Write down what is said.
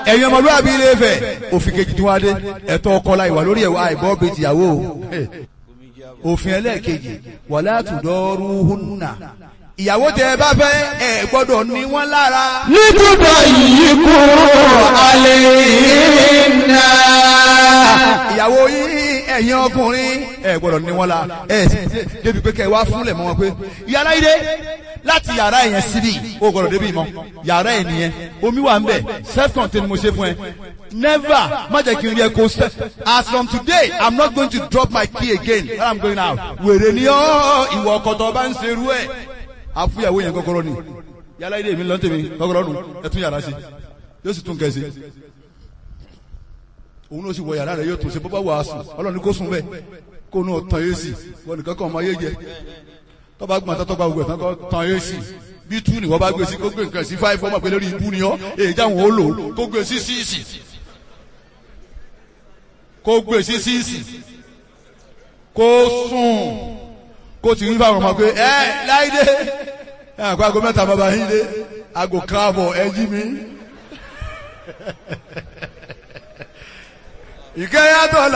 ẹ̀yin ọmọlúwàbí ilé Ifẹ̀ òfin kejì tí wọ́n á dé ẹ̀tọ́ ọkọ la ìwà lórí ẹ̀wà àìbọ́ bíi tìyàwó o òfin ẹlẹ́ẹ̀kejì wala tudaruhunna ìyàwó tẹ ẹ bá fẹ́ ẹ gbọ́dọ̀ ní wọ́n lára. Nítúbọ̀ yìí kú alẹ́ iná. ìyàwó yín ẹ̀yin ọkùnrin ẹ gbọ́dọ̀ ní wọ́n la ẹ sì débi pé kẹ́ ẹ wá fúnlẹ̀ mọ́ wọn pé yàrá ilé láti yàrá yẹn síbi o gbọ́dọ̀ débi mọ́ yàrá yẹn nìyẹn omi wà ń bẹ̀ self contained mo ṣe fún ẹ never má jẹ́ kí n rí ẹ kó sẹ́ as from today i'm not going to drop my key again when i'm going out wèrè ni ọ́ ìwọ ọkọ̀tọ̀ bá ń ṣerú ẹ̀ àfúyàwó yẹn kọ́kọ́rọ́ ni yàrá ilé mi lọ́ntẹ̀mí kọ́kọ́rọ́ nù ẹ tún yàrá sí yóò sì tún kẹ́ sí òun ló sì wọ yàrá rẹ yóò tún ṣe bọ́bá wàásù ọlọ́run ní kó sùn bẹ́ẹ̀ kó nù tán yé sí wọn nìkan kan ọmọ ayé jẹ tọ́ba gbọ́n tó tọ́ba gbọ́n tán kọ́ tán yé sí bí tú ni wọ́n bá gbé sí kó gbé nǹkan sí fáìfì ọmọ pé lórí ibú ni ọ́ èyí táwọn ó lò kó gbé sí síìsì kó gbé sí síìsì kó sùn kó ti rí fáwọn ọmọ pé ẹ láìdé ẹ àpò aago mẹ́ta bàbá yín dé aago káàbọ̀ ẹ jí mi ìkẹyàtọ̀